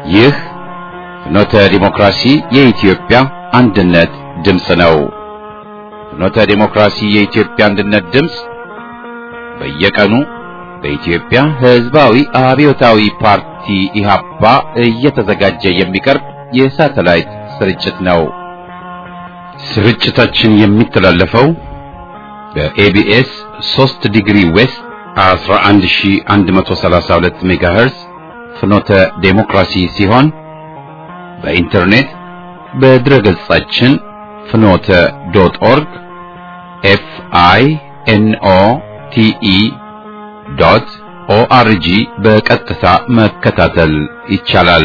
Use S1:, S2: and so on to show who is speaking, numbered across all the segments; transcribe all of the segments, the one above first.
S1: ይህ ፍኖተ ዲሞክራሲ የኢትዮጵያ አንድነት ድምፅ ነው። ፍኖተ ዲሞክራሲ የኢትዮጵያ አንድነት ድምፅ በየቀኑ በኢትዮጵያ ሕዝባዊ አብዮታዊ ፓርቲ ኢህአፓ እየተዘጋጀ የሚቀርብ የሳተላይት ስርጭት ነው። ስርጭታችን የሚተላለፈው በኤቢኤስ 3 ዲግሪ ዌስት 11132 ሜጋሄርዝ ፍኖተ ዴሞክራሲ ሲሆን በኢንተርኔት በድረገጻችን ፍኖተ ዶት ኦርግ ኤፍ አይ ኤን ኦ ቲ ኢ ዶት ኦአርጂ በቀጥታ መከታተል ይቻላል።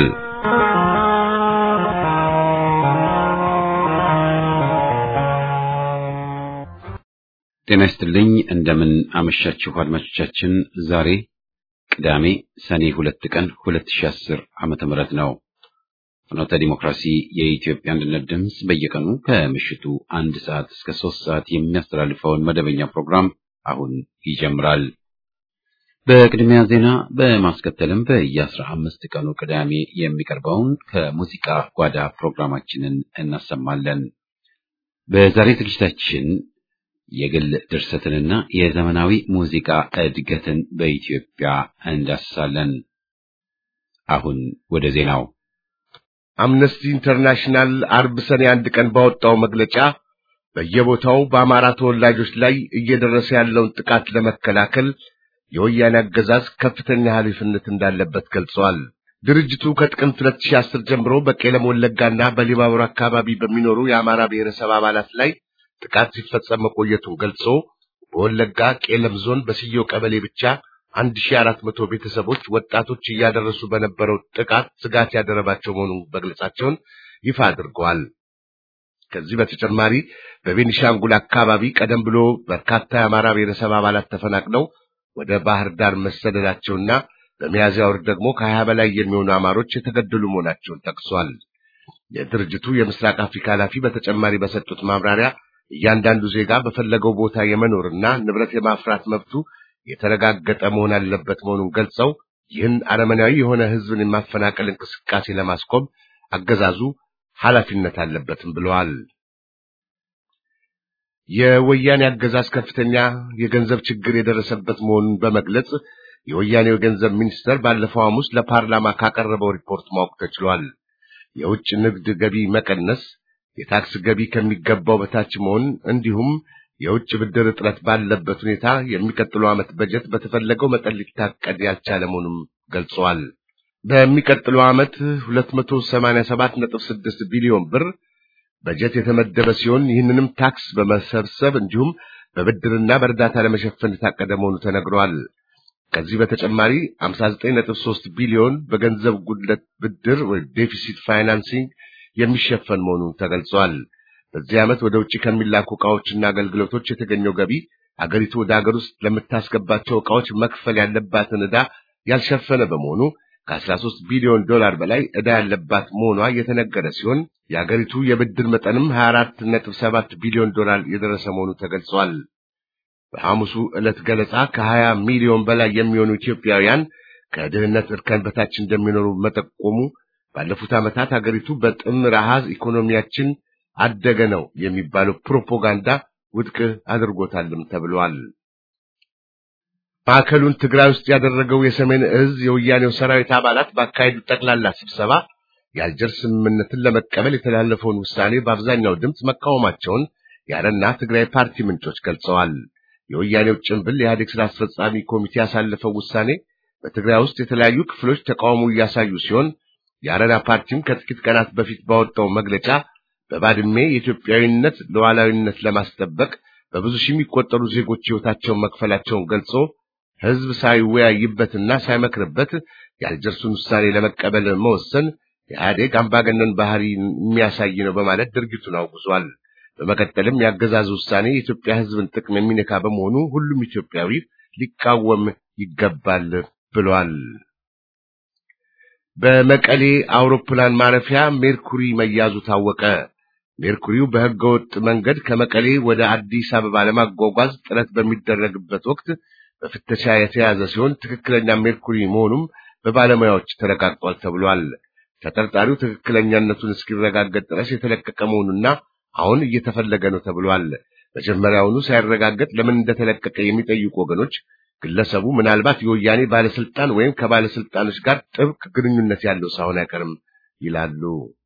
S1: ጤና ይስጥልኝ። እንደምን አመሻችሁ አድማጮቻችን። ዛሬ ቅዳሜ ሰኔ ሁለት ቀን 2010 ዓመተ ምህረት ነው። ፍኖተ ዲሞክራሲ የኢትዮጵያ አንድነት ድምፅ በየቀኑ ከምሽቱ አንድ ሰዓት እስከ ሶስት ሰዓት የሚያስተላልፈውን መደበኛ ፕሮግራም አሁን ይጀምራል። በቅድሚያ ዜና በማስከተልም በየአስራ አምስት ቀኑ ቅዳሜ የሚቀርበውን ከሙዚቃ ጓዳ ፕሮግራማችንን እናሰማለን። በዛሬ ዝግጅታችን የግል ድርሰትንና የዘመናዊ ሙዚቃ እድገትን በኢትዮጵያ እንዳስሳለን። አሁን ወደ ዜናው።
S2: አምነስቲ ኢንተርናሽናል አርብ ሰኔ አንድ ቀን ባወጣው መግለጫ በየቦታው በአማራ ተወላጆች ላይ እየደረሰ ያለውን ጥቃት ለመከላከል የወያኔ አገዛዝ ከፍተኛ ኃላፊነት እንዳለበት ገልጸዋል። ድርጅቱ ከጥቅምት 2010 ጀምሮ በቄለም ወለጋና በሊባቡር አካባቢ በሚኖሩ የአማራ ብሔረሰብ አባላት ላይ ጥቃት ሲፈጸም መቆየቱን ገልጾ በወለጋ ቄለም ዞን በስየው ቀበሌ ብቻ 1400 ቤተሰቦች ወጣቶች እያደረሱ በነበረው ጥቃት ስጋት ያደረባቸው መሆኑን መግለጻቸውን ይፋ አድርገዋል። ከዚህ በተጨማሪ በቤኒሻንጉል አካባቢ ቀደም ብሎ በርካታ የአማራ ብሔረሰብ አባላት ተፈናቅለው ወደ ባህር ዳር መሰደዳቸውና በሚያዝያ ወር ደግሞ ከሀያ በላይ የሚሆኑ አማሮች የተገደሉ መሆናቸውን ጠቅሷል። የድርጅቱ የምስራቅ አፍሪካ ኃላፊ በተጨማሪ በሰጡት ማብራሪያ እያንዳንዱ ዜጋ በፈለገው ቦታ የመኖርና ንብረት የማፍራት መብቱ የተረጋገጠ መሆን አለበት መሆኑን ገልጸው ይህን አረመናዊ የሆነ ሕዝብን የማፈናቀል እንቅስቃሴ ለማስቆም አገዛዙ ኃላፊነት አለበትም ብለዋል። የወያኔ አገዛዝ ከፍተኛ የገንዘብ ችግር የደረሰበት መሆኑን በመግለጽ የወያኔው ገንዘብ ሚኒስተር ባለፈው ሐሙስ ለፓርላማ ካቀረበው ሪፖርት ማወቅ ተችሏል። የውጭ ንግድ ገቢ መቀነስ የታክስ ገቢ ከሚገባው በታች መሆን እንዲሁም የውጭ ብድር እጥረት ባለበት ሁኔታ የሚቀጥለው ዓመት በጀት በተፈለገው መጠን ሊታቀድ ያልቻለ መሆኑን ገልጸዋል። በሚቀጥለው ዓመት 287.6 ቢሊዮን ብር በጀት የተመደበ ሲሆን ይህንንም ታክስ በመሰብሰብ እንዲሁም በብድርና በእርዳታ ለመሸፈን የታቀደ መሆኑ ተነግሯል። ከዚህ በተጨማሪ 59.3 ቢሊዮን በገንዘብ ጉድለት ብድር ወይ ዴፊሲት ፋይናንሲንግ የሚሸፈን መሆኑ ተገልጿል። በዚህ ዓመት ወደ ውጭ ከሚላኩ ዕቃዎችና አገልግሎቶች የተገኘው ገቢ አገሪቱ ወደ አገር ውስጥ ለምታስገባቸው ዕቃዎች መክፈል ያለባትን ዕዳ ያልሸፈነ በመሆኑ ከ13 ቢሊዮን ዶላር በላይ ዕዳ ያለባት መሆኗ የተነገረ ሲሆን የአገሪቱ የብድር መጠንም 24.7 ቢሊዮን ዶላር የደረሰ መሆኑ ተገልጿል። በሐሙሱ ዕለት ገለጻ ከ20 ሚሊዮን በላይ የሚሆኑ ኢትዮጵያውያን ከድህነት እርከን በታች እንደሚኖሩ መጠቆሙ ባለፉት ዓመታት ሀገሪቱ በጥምር አሃዝ ኢኮኖሚያችን አደገ ነው የሚባለው ፕሮፓጋንዳ ውድቅ አድርጎታልም ተብሏል። ማዕከሉን ትግራይ ውስጥ ያደረገው የሰሜን እዝ የወያኔው ሰራዊት አባላት ባካሄዱት ጠቅላላ ስብሰባ የአልጀርስ ስምምነትን ለመቀበል የተላለፈውን ውሳኔ በአብዛኛው ድምፅ መቃወማቸውን የአረና ትግራይ ፓርቲ ምንጮች ገልጸዋል። የወያኔው ጭንብል የኢህአዴግ ስራ አስፈጻሚ ኮሚቴ ያሳለፈው ውሳኔ በትግራይ ውስጥ የተለያዩ ክፍሎች ተቃውሞ እያሳዩ ሲሆን የአረና ፓርቲም ከጥቂት ቀናት በፊት ባወጣው መግለጫ በባድሜ የኢትዮጵያዊነት ሉዓላዊነት ለማስጠበቅ በብዙ ሺህ የሚቆጠሩ ዜጎች ሕይወታቸውን መክፈላቸውን ገልጾ ሕዝብ ሳይወያይበትና ሳይመክርበት የአልጀርሱን ውሳኔ ለመቀበል መወሰን የኢህአዴግ አምባገነን ባህሪ የሚያሳይ ነው በማለት ድርጊቱን አውግዟል። በመቀጠልም የአገዛዙ ውሳኔ የኢትዮጵያ ሕዝብን ጥቅም የሚነካ በመሆኑ ሁሉም ኢትዮጵያዊ ሊቃወም ይገባል ብሏል። በመቀሌ አውሮፕላን ማረፊያ ሜርኩሪ መያዙ ታወቀ። ሜርኩሪው በሕገወጥ መንገድ ከመቀሌ ወደ አዲስ አበባ ለማጓጓዝ ጥረት በሚደረግበት ወቅት በፍተሻ የተያዘ ሲሆን ትክክለኛ ሜርኩሪ መሆኑም በባለሙያዎች ተረጋግጧል ተብሏል። ተጠርጣሪው ትክክለኛነቱን እስኪረጋገጥ ድረስ የተለቀቀ መሆኑና አሁን እየተፈለገ ነው ተብሏል። መጀመሪያውኑ ሳይረጋገጥ ለምን እንደተለቀቀ የሚጠይቁ ወገኖች ግለሰቡ ምናልባት የወያኔ ባለስልጣን ወይም ከባለስልጣኖች ጋር ጥብቅ ግንኙነት ያለው ሳይሆን አይቀርም ይላሉ።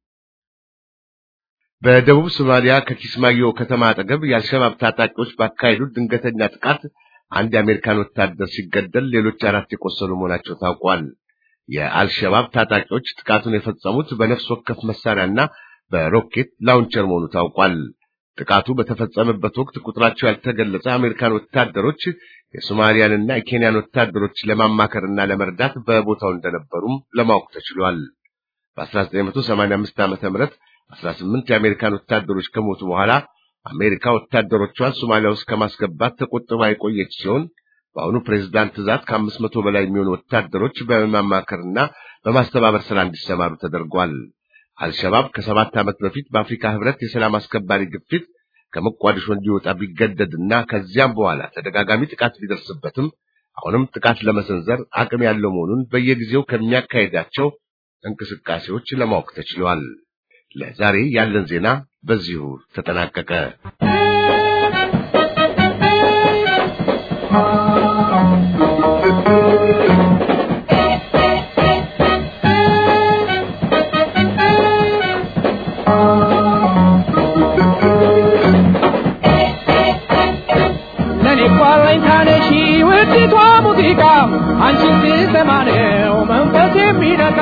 S2: በደቡብ ሶማሊያ ከኪስማዮ ከተማ አጠገብ የአልሸባብ ታጣቂዎች ባካሄዱት ድንገተኛ ጥቃት አንድ የአሜሪካን ወታደር ሲገደል ሌሎች አራት የቆሰሉ መሆናቸው ታውቋል። የአልሸባብ ታጣቂዎች ጥቃቱን የፈጸሙት በነፍስ ወከፍ መሳሪያና በሮኬት ላውንቸር መሆኑ ታውቋል። ጥቃቱ በተፈጸመበት ወቅት ቁጥራቸው ያልተገለጸ አሜሪካን ወታደሮች የሶማሊያንና የኬንያን ወታደሮች ለማማከርና ለመርዳት በቦታው እንደነበሩም ለማወቅ ተችሏል። በ1985 ዓመተ ምህረት 18 የአሜሪካን ወታደሮች ከሞቱ በኋላ አሜሪካ ወታደሮቿን ሶማሊያ ውስጥ ከማስገባት ተቆጥባ የቆየች ሲሆን በአሁኑ ፕሬዝዳንት ትዕዛዝ ከአምስት መቶ በላይ የሚሆኑ ወታደሮች በማማከርና በማስተባበር ስራ እንዲሰማሩ ተደርጓል። አልሸባብ ከሰባት ዓመት በፊት በአፍሪካ ህብረት የሰላም አስከባሪ ግፊት ከሞቃዲሾ እንዲወጣ ቢገደድና ከዚያም በኋላ ተደጋጋሚ ጥቃት ቢደርስበትም አሁንም ጥቃት ለመሰንዘር አቅም ያለው መሆኑን በየጊዜው ከሚያካሄዳቸው እንቅስቃሴዎች ለማወቅ ተችሏል። ለዛሬ ያለን ዜና በዚሁ ተጠናቀቀ።
S3: አንቺን ስሰማ ነው መንፈስ የሚነካ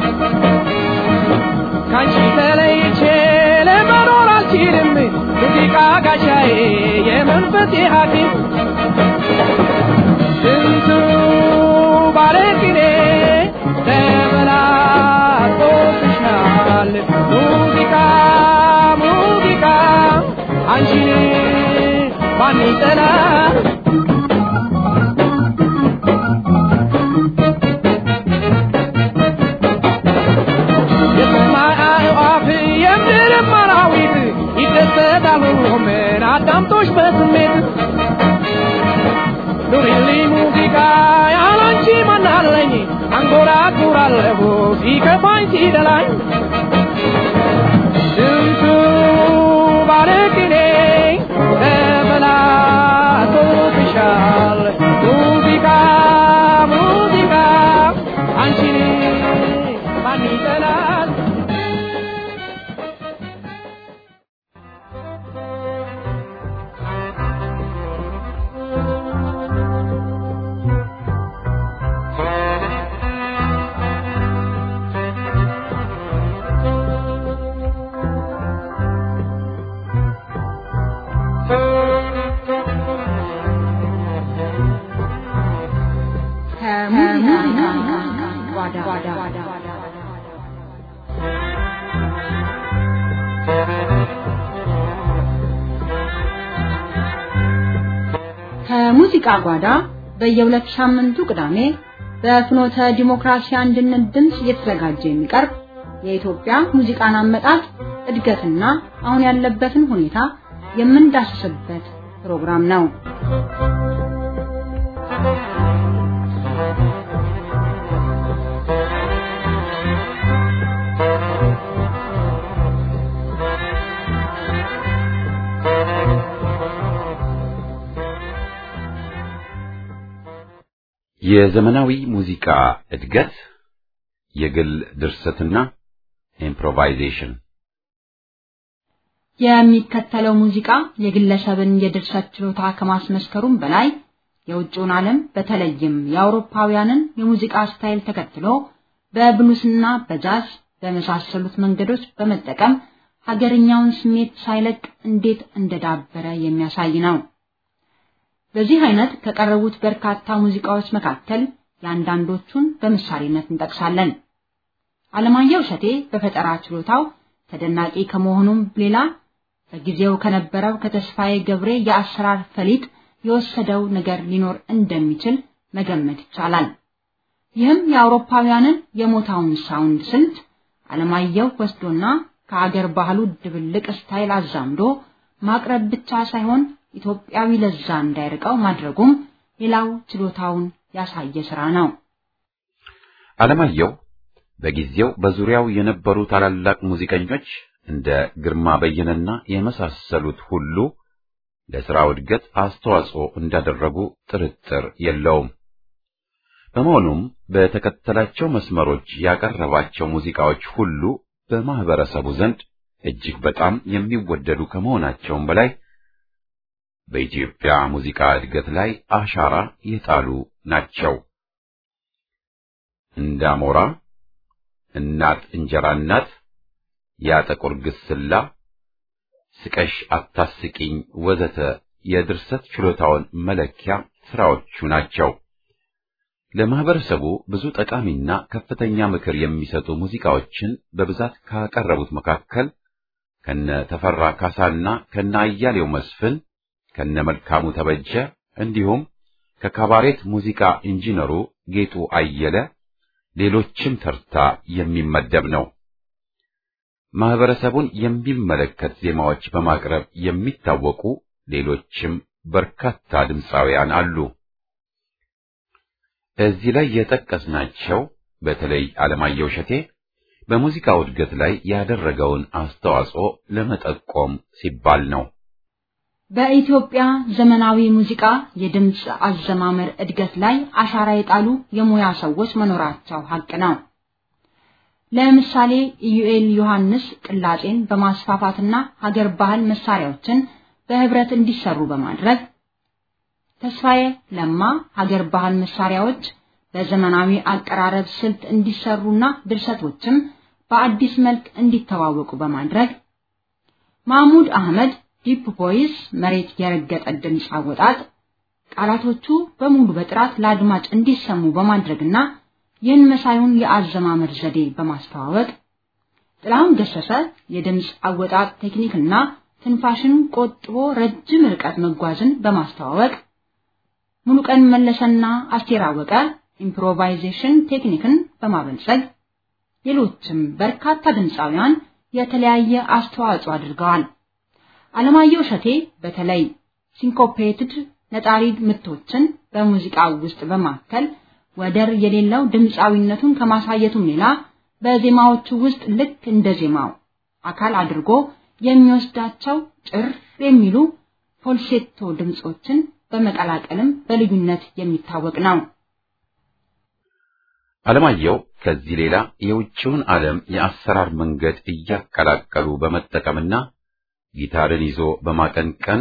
S3: ካንቺ ተለይቼ ለመኖር አልችልም ሙዚቃ ጋሻዬ የመንፈሴ ሐኪም ስንቱ ባለቅኔ ተበላጦብሻል ሙዚቃ ሙዚቃ አንቺን ማን ይጠላል ምን አዳምጦሽ በስሜት ኑሪልኝ ሙዚቃ ያላንቺ ማናለኝ አንጎራጉራለሁ ሲከፋኝ ሲደላኝ ስንቱ ባለቅኔ ተበላሽቶብሻል ሙዚቃ ሙዚቃ አንቺን ማን ይጠላል
S4: ከሙዚቃ ጓዳ በየሁለት ሳምንቱ ቅዳሜ በፍኖተ ዲሞክራሲ አንድነት ድምፅ እየተዘጋጀ የሚቀርብ የኢትዮጵያ ሙዚቃን አመጣጥ እድገትና አሁን ያለበትን ሁኔታ የምንዳስስበት ፕሮግራም ነው።
S1: የዘመናዊ ሙዚቃ እድገት የግል ድርሰትና ኢምፕሮቫይዜሽን
S4: የሚከተለው ሙዚቃ የግለሰብን የድርሰት ችሎታ ከማስመስከሩም በላይ የውጭውን ዓለም በተለይም የአውሮፓውያንን የሙዚቃ ስታይል ተከትሎ በብሉስና በጃዝ በመሳሰሉት መንገዶች በመጠቀም ሀገርኛውን ስሜት ሳይለቅ እንዴት እንደዳበረ የሚያሳይ ነው። በዚህ አይነት ከቀረቡት በርካታ ሙዚቃዎች መካከል የአንዳንዶቹን በምሳሌነት እንጠቅሳለን። አለማየሁ እሸቴ በፈጠራ ችሎታው ተደናቂ ከመሆኑም ሌላ በጊዜው ከነበረው ከተስፋዬ ገብሬ የአሰራር ፈሊጥ የወሰደው ነገር ሊኖር እንደሚችል መገመት ይቻላል። ይህም የአውሮፓውያንን የሞታውን ሳውንድ ስልት አለማየሁ ወስዶና ከአገር ባህሉ ድብልቅ ስታይል አዛምዶ ማቅረብ ብቻ ሳይሆን ኢትዮጵያዊ ለዛ እንዳይርቀው ማድረጉም ሌላው ችሎታውን ያሳየ ስራ ነው።
S1: አለማየሁ በጊዜው በዙሪያው የነበሩ ታላላቅ ሙዚቀኞች እንደ ግርማ በየነና የመሳሰሉት ሁሉ ለሥራው እድገት አስተዋጽኦ እንዳደረጉ ጥርጥር የለውም። በመሆኑም በተከተላቸው መስመሮች ያቀረባቸው ሙዚቃዎች ሁሉ በማህበረሰቡ ዘንድ እጅግ በጣም የሚወደዱ ከመሆናቸውም በላይ በኢትዮጵያ ሙዚቃ እድገት ላይ አሻራ የጣሉ ናቸው። እንዳሞራ፣ እናት እንጀራ እናት፣ ያ ጥቁር ግስላ፣ ስቀሽ አታስቂኝ ወዘተ የድርሰት ችሎታውን መለኪያ ስራዎቹ ናቸው። ለማህበረሰቡ ብዙ ጠቃሚና ከፍተኛ ምክር የሚሰጡ ሙዚቃዎችን በብዛት ካቀረቡት መካከል ከነ ተፈራ ካሳና ከነ አያሌው መስፍን ከነ መልካሙ ተበጀ እንዲሁም ከካባሬት ሙዚቃ ኢንጂነሩ ጌጡ አየለ ሌሎችም ተርታ የሚመደብ ነው። ማህበረሰቡን የሚመለከት ዜማዎች በማቅረብ የሚታወቁ ሌሎችም በርካታ ድምፃውያን አሉ። እዚህ ላይ የጠቀስናቸው በተለይ አለማየሁ እሸቴ በሙዚቃው እድገት ላይ ያደረገውን አስተዋጽኦ ለመጠቆም ሲባል ነው።
S4: በኢትዮጵያ ዘመናዊ ሙዚቃ የድምፅ አዘማመር እድገት ላይ አሻራ የጣሉ የሙያ ሰዎች መኖራቸው ሀቅ ነው። ለምሳሌ ኢዩኤል ዮሐንስ ቅላጼን በማስፋፋትና ሀገር ባህል መሳሪያዎችን በህብረት እንዲሰሩ በማድረግ ተስፋዬ ለማ ሀገር ባህል መሳሪያዎች በዘመናዊ አቀራረብ ስልት እንዲሰሩና ድርሰቶችም በአዲስ መልክ እንዲተዋወቁ በማድረግ ማህሙድ አህመድ ዲፕ ቮይስ መሬት የረገጠ ድምፅ አወጣጥ ቃላቶቹ በሙሉ በጥራት ለአድማጭ እንዲሰሙ በማድረግና ይህን መሳዩን የአዘማመር ዘዴ በማስተዋወቅ ጥላሁን ገሰሰ የድምፅ አወጣጥ ቴክኒክና ትንፋሽን ቆጥቦ ረጅም ርቀት መጓዝን በማስተዋወቅ ሙሉቀን መለሰና አስቴር አወቀ ኢምፕሮቫይዜሽን ቴክኒክን በማበልጸግ ሌሎችም በርካታ ድምፃውያን የተለያየ አስተዋጽኦ አድርገዋል። አለማየሁ እሸቴ በተለይ ሲንኮፔትድ ነጣሪ ምቶችን በሙዚቃው ውስጥ በማከል ወደር የሌለው ድምፃዊነቱን ከማሳየቱም ሌላ በዜማዎቹ ውስጥ ልክ እንደ ዜማው አካል አድርጎ የሚወስዳቸው ጭር የሚሉ ፎልሴቶ ድምጾችን በመቀላቀልም በልዩነት የሚታወቅ ነው።
S1: አለማየሁ ከዚህ ሌላ የውጭውን ዓለም የአሰራር መንገድ እያቀላቀሉ በመጠቀምና ጊታርን ይዞ በማቀንቀን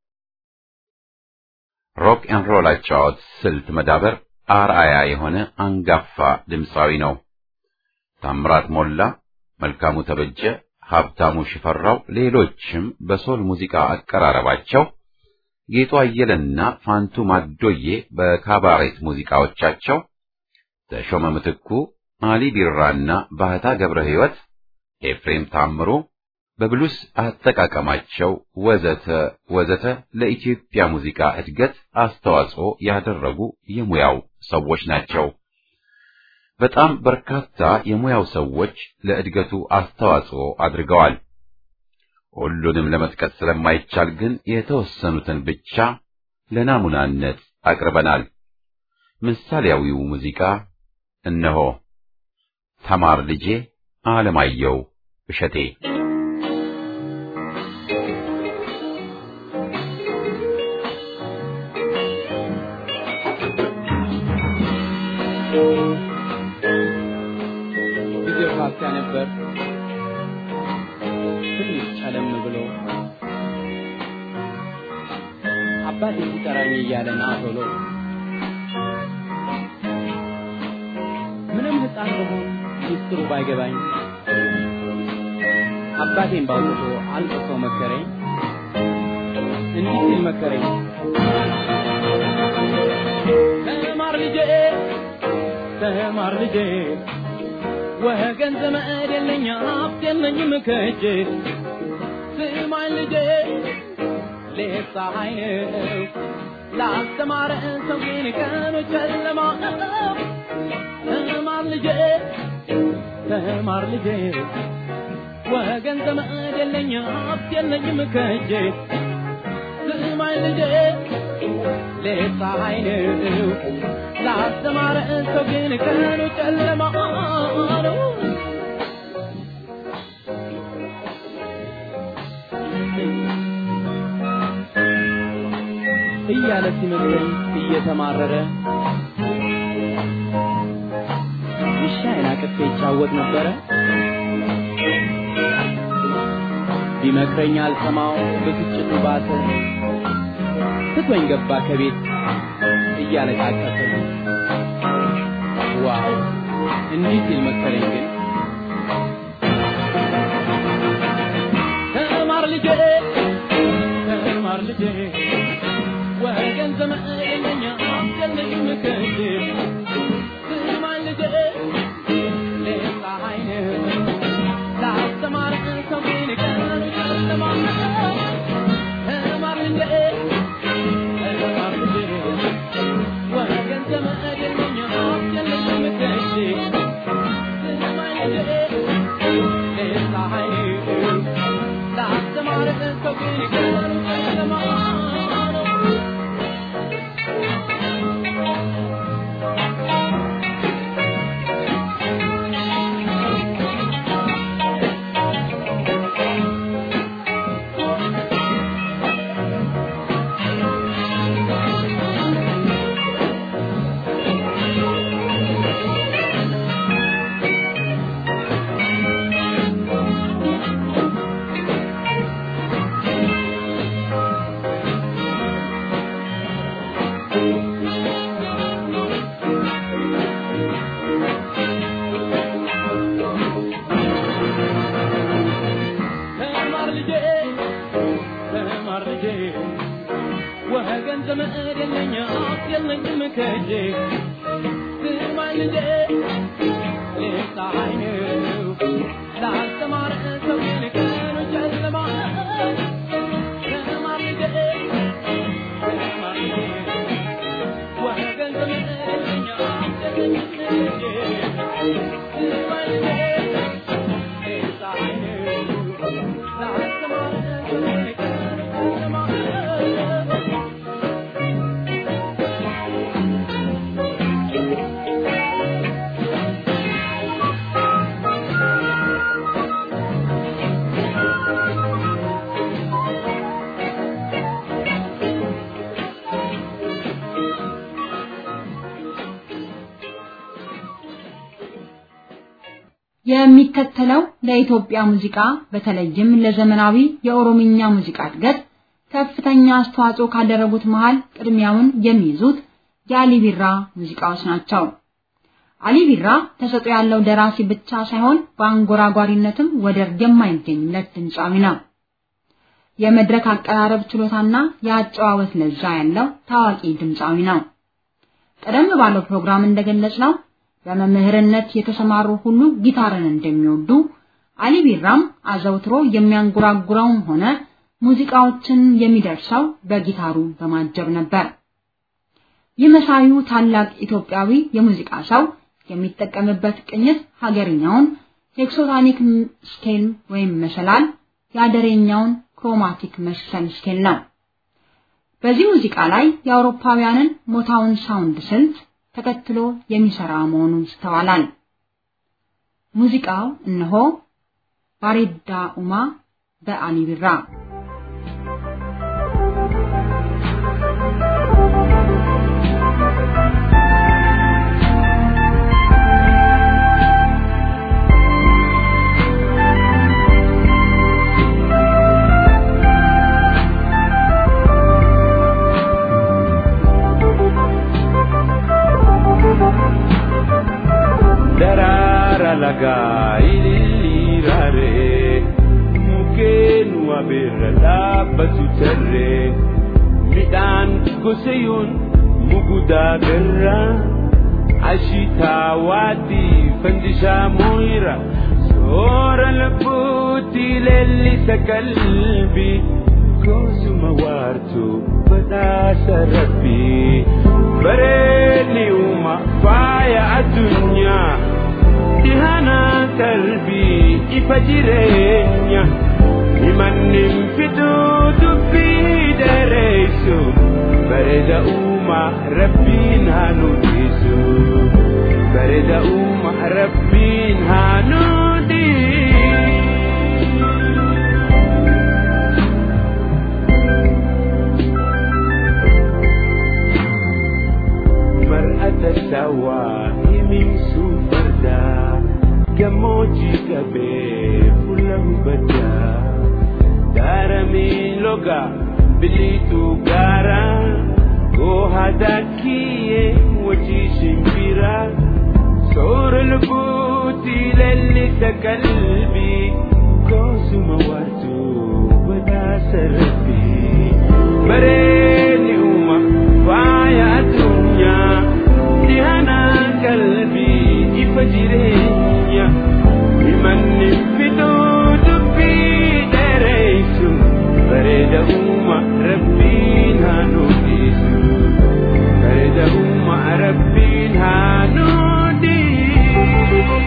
S1: ሮክ ኤን ሮል አጫዋወት ስልት መዳበር አርአያ የሆነ አንጋፋ ድምፃዊ ነው። ታምራት ሞላ፣ መልካሙ ተበጀ፣ ሀብታሙ ሽፈራው፣ ሌሎችም በሶል ሙዚቃ አቀራረባቸው ጌጡ አየለና ፋንቱ ማዶዬ በካባሬት ሙዚቃዎቻቸው ተሾመ ምትኩ፣ አሊ ቢራና ባህታ ገብረ ሕይወት፣ ኤፍሬም ታምሩ በብሉስ አጠቃቀማቸው ወዘተ ወዘተ ለኢትዮጵያ ሙዚቃ እድገት አስተዋጽኦ ያደረጉ የሙያው ሰዎች ናቸው። በጣም በርካታ የሙያው ሰዎች ለእድገቱ አስተዋጽኦ አድርገዋል። ሁሉንም ለመጥቀስ ስለማይቻል ግን የተወሰኑትን ብቻ ለናሙናነት አቅርበናል። ምሳሌያዊው ሙዚቃ እነሆ። ተማር ልጄ አለማየሁ እሸቴ
S3: ጊዜው ካፊያ ነበር ትንሽ ጨለም ብሎ አባቴ ሲጠራኝ እያለ ና ቶሎ ምንም ሕፃን በሆን ሚስጥሩ ባይገባኝ አባቴን ባውጥቶ አልቅሶ መከረኝ እንዲህ ሲል መከረኝ ተማር ልጄ ተማር ልጄ ወገን ዘመድ የለኝ ሀብት የለኝም ከእጄ ስማኝ ልጄ ሌት ፀሐይ ነው ላስተማረ ሰው ግን ቀኑ ጨለማ ነው ተማር ልጄ ተማር ልጄ ወገን ዘመድ የለኝ ሀብት የለኝም ከእጄ ስማኝ ልጄ ሌት ፀሐይ ነው ላስተማረ ሰው ግን ቀኑ ጨለማ ነው ሲመክረኝ እየተማረረ ውሻዬን አቅፌ ይጫወት ነበረ። ቢመክረኝ አልሰማው ብስጭቱ ባሰ። ትቶኝ ገባ ከቤት እያለቃቀሰ። ዋው እንዲህ ሲል መከረኝ ግን ተማር ልጄ ተማር ልጄ ወገን ዘመድ የለኛ አስጨነቅም ከእጄ ስማኝ ልጄ ሌላ አይነ ላስተማር ሰው ግን ቀኑ ጨለማ ተማር ልጄ ተማር ልጄ ወገን ዘመድ የለኛ አስጨነቅም ከእጄ ስማኝ ልጄ ሌላ አይነ ላስተማር ሰው ግን ቀኑ ጨለማ ተማር ልጄ ተማር ልጄ ወገን ዘመድ የለኝ ሀብት የለኝም ከእጄ ስማኝ ልጄ ፀሐይ ነው ላስተማረ ሰው ግን ቀኑ ጨለማ ተማር ልጄ ተማር ልጄ ወገን ዘመድ የለኝ ሀብት የለኝም ከእጄ ስማኝ ልጄ ፀሐይ ነው ላስተማረ ሰው ግን ቀኑ ጨለማ
S4: የሚከተለው ለኢትዮጵያ ሙዚቃ በተለይም ለዘመናዊ የኦሮምኛ ሙዚቃ እድገት ከፍተኛ አስተዋጽኦ ካደረጉት መሃል ቅድሚያውን የሚይዙት የአሊ ቢራ ሙዚቃዎች ናቸው። አሊ ቢራ ተሰጥኦ ያለው ደራሲ ብቻ ሳይሆን በአንጎራጓሪነትም ወደር የማይገኝለት ድምፃዊ ነው። የመድረክ አቀራረብ ችሎታና የአጨዋወት ለዛ ያለው ታዋቂ ድምፃዊ ነው። ቀደም ባለው ፕሮግራም እንደገለጽነው በመምህርነት የተሰማሩ ሁሉ ጊታርን እንደሚወዱ አሊ ቢራም አዘውትሮ የሚያንጎራጉረውም ሆነ ሙዚቃዎችን የሚደርሰው በጊታሩ በማጀብ ነበር። ይህ መሳዩ ታላቅ ኢትዮጵያዊ የሙዚቃ ሰው የሚጠቀምበት ቅኝት ሀገርኛውን ሄክሶታኒክ ስኬል ወይም መሰላል፣ የአደሬኛውን ክሮማቲክ መሰል ስኬል ነው። በዚህ ሙዚቃ ላይ የአውሮፓውያንን ሞታውን ሳውንድ ስልት ተከትሎ የሚሰራ መሆኑን ይስተዋላል። ሙዚቃው እነሆ ባሬዳ ኡማ በአሊ ቢራ
S5: daraara lagaa ililliiraare mukkeen wabeerra dhaabbatu tarree midhaan gosayoon mugudaa garraa ashitaa waatii fandishaa mooyira soora lubbuutti leellisa qalbii goosuma waartuu badhaasa rabbii bareedni uuma faaya addunyaa dhihana qalbii ifa jireenya himannin fiduu dubbii dheereessu bareeda uuma rabbiin haa nuudisu bareeda uuma rabbiin haa nuudisu gammoojjii qabee fuula hubaddaa daaramee logaa biliituu gaaraa goohadaa kiyyee wajjii shimbiraa soora lubbuutii leellisa qalbii koosuma waartuu badhaasa rabbii bareedni uuma faaya addunyaa dhihanaa qalbii ifa jireenya himanni fiduu dubbii dheereysu bareeda uuma rabbiin haa nuufisu bareeda uuma rabbiin haa nuufisu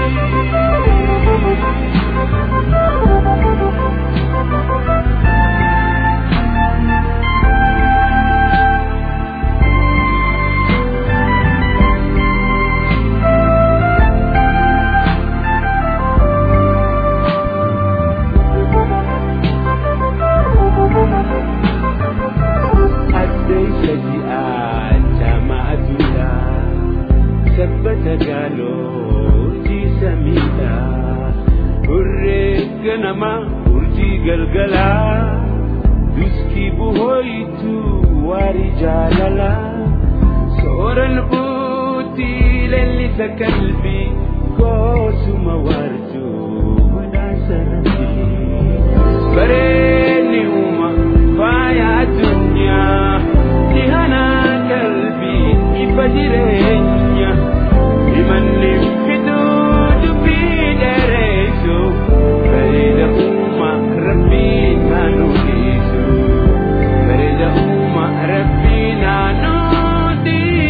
S5: addeysa ji'aa jamaatuudha sabbata gaaloo urjii samiidha hurree ganama urjii galgalaa duskii buhooytu waarii jaalala sooran buutii leellisa qalbii goosuma waartuu badhaasa rabbii bareedni uuma faaya addunyaa dhihanaa qalbii ifa jireenya himanni fiduu dubbii dheereysu bareeda uuma rabbiin haa nuufisu bareeda uuma rabbiin haa nuufisu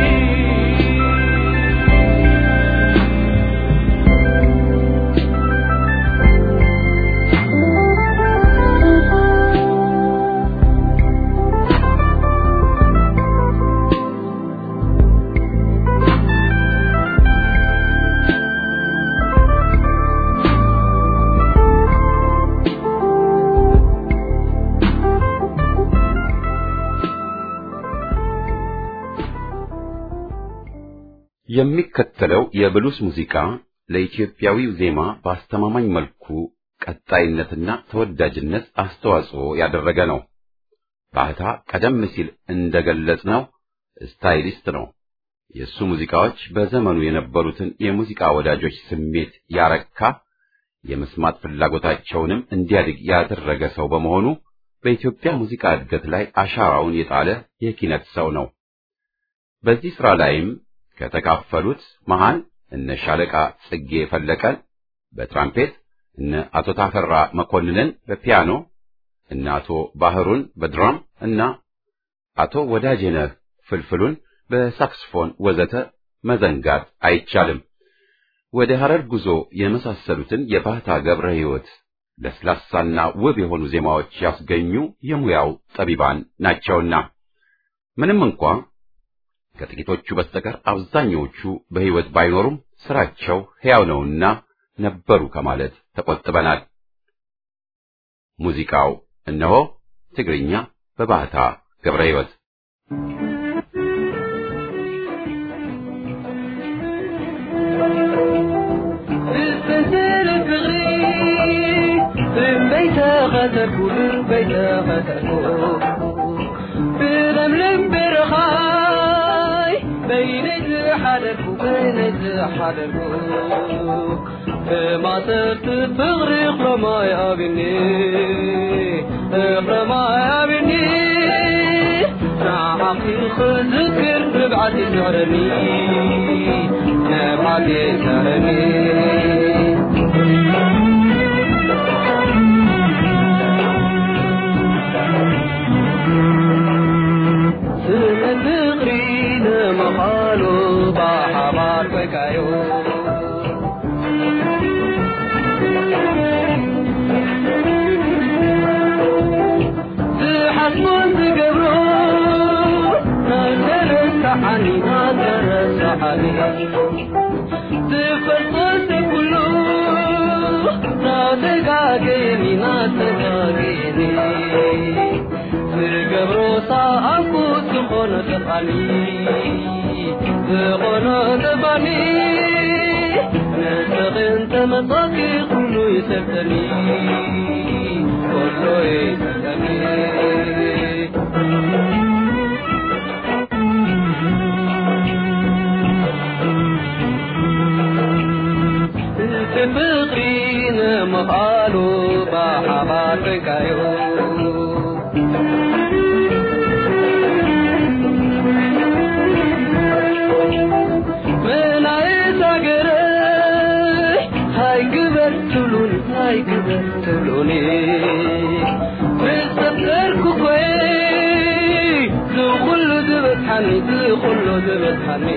S1: የሚከተለው የብሉስ ሙዚቃ ለኢትዮጵያዊው ዜማ በአስተማማኝ መልኩ ቀጣይነትና ተወዳጅነት አስተዋጽኦ ያደረገ ነው። ባህታ ቀደም ሲል እንደገለጽነው ስታይሊስት ነው። የእሱ ሙዚቃዎች በዘመኑ የነበሩትን የሙዚቃ ወዳጆች ስሜት ያረካ፣ የመስማት ፍላጎታቸውንም እንዲያድግ ያደረገ ሰው በመሆኑ በኢትዮጵያ ሙዚቃ እድገት ላይ አሻራውን የጣለ የኪነት ሰው ነው። በዚህ ሥራ ላይም ከተካፈሉት መሃል እነ ሻለቃ ጽጌ ፈለቀን በትራምፔት፣ እነ አቶ ታፈራ መኮንንን በፒያኖ፣ እነ አቶ ባህሩን በድራም እና አቶ ወዳጄነህ ፍልፍሉን በሳክስፎን ወዘተ መዘንጋት አይቻልም። ወደ ሐረር ጉዞ የመሳሰሉትን የባህታ ገብረ ሕይወት ለስላሳና ውብ የሆኑ ዜማዎች ያስገኙ የሙያው ጠቢባን ናቸውና ምንም እንኳ ከጥቂቶቹ በስተቀር አብዛኛዎቹ በሕይወት ባይኖሩም ስራቸው ሕያው ነውና ነበሩ ከማለት ተቆጥበናል። ሙዚቃው እነሆ ትግርኛ በባህታ ገብረ ሕይወት
S3: بالبنزل بغري بيت غدركو بيت غدركو بلملم برخاي بين حدركو بين حدركو ما صرت بغري خرما يا بني خرما يا بني نعمي خذكر ببعدي زهرني نبعدي زهرني ስመትቕሪነ መኻሉ ባሓባር ኮይካዮ ዝሓስቦን ዝገብሮ ናተረሳሓኒ ናተረሳሓኒ ዝፈልጦ ኩሉ ናተጋገየኒ ናተጋገየኒ ዝገብሮ ሰኣኩ ዝኾነ ጥቓኒ ዝኾነ ጥቓኒ ንስኺ ተመጣቂ ሁሉ ይሰጠኒ ሁሉ ይሰጠኒ ፍቅሪ ንምኻሉ ብሓባር ኮይንካዮ መናእስ ሃገረይ ሃይ ግበር ትብሉን ሃይ ግበር ትብሉኒ ምሰፈርኩ ኮይ ዝኩሉ ዝበፅሓኒ ዝኩሉ ዝበፅሓኒ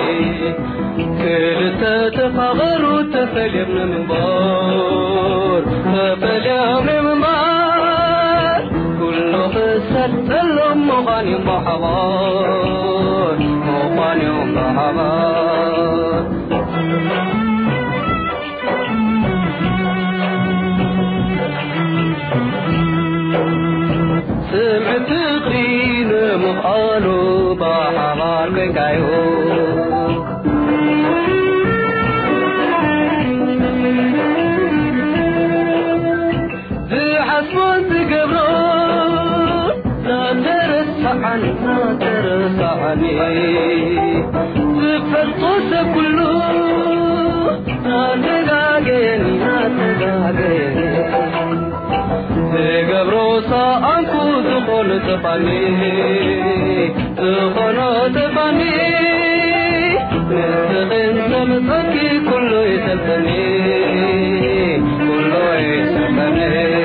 S3: ክልተ ተፋቐሩ ተፈልዮም ንምንባር ተፈልዮም ንምንባር ኩሉ ክሰጠሎም ምዃንዮም ብሓባር ምዃንዮም ብሓባር ስምዒት ፍቕሪ ንምዃኑ ብሓባር ኮይንካዮ ዝሓስቦን ዝገብሮ ናተረሳዓኒ ናተረሳዓኒ ዝፈልጦ ሰብ ኩሉ ናተጋገየኒ ናተጋገየኒ ዝገብሮ ሰኣንኩ ዝኾኑ ጥፋኒ ዝኾኑ ጥፋኒ ንስኽን ተምፀኪ ኩሉ ይሰልጠኒ ኩሉ ይሰልጠኒ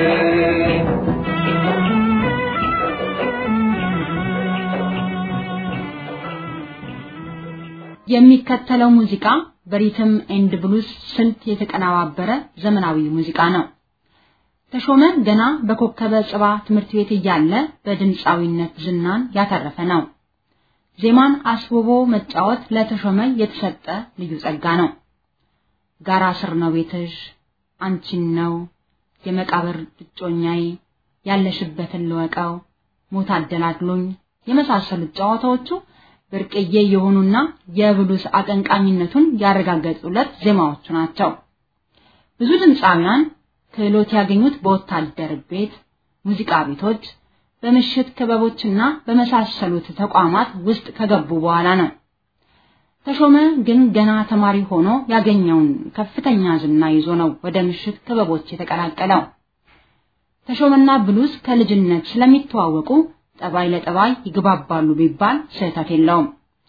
S4: የሚከተለው ሙዚቃ በሪትም ኤንድ ብሉስ ስልት የተቀነባበረ ዘመናዊ ሙዚቃ ነው። ተሾመ ገና በኮከበ ጽባ ትምህርት ቤት እያለ በድምፃዊነት ዝናን ያተረፈ ነው። ዜማን አስውቦ መጫወት ለተሾመ የተሰጠ ልዩ ጸጋ ነው። ጋራ ስር ነው ቤትሽ፣ አንቺን ነው የመቃብር እጮኛዬ፣ ያለሽበትን ልወቀው፣ ሞት አደላድሎኝ የመሳሰሉት ጨዋታዎቹ ብርቅዬ የሆኑና የብሉስ አቀንቃኝነቱን ያረጋገጡለት ዜማዎቹ ናቸው። ብዙ ድምፃውያን ክህሎት ያገኙት በወታደር ቤት፣ ሙዚቃ ቤቶች፣ በምሽት ክበቦችና በመሳሰሉት ተቋማት ውስጥ ከገቡ በኋላ ነው። ተሾመ ግን ገና ተማሪ ሆኖ ያገኘውን ከፍተኛ ዝና ይዞ ነው ወደ ምሽት ክበቦች የተቀላቀለው። ተሾመና ብሉስ ከልጅነት ስለሚተዋወቁ ጠባይ ለጠባይ ይግባባሉ ቢባል ስህተት የለውም።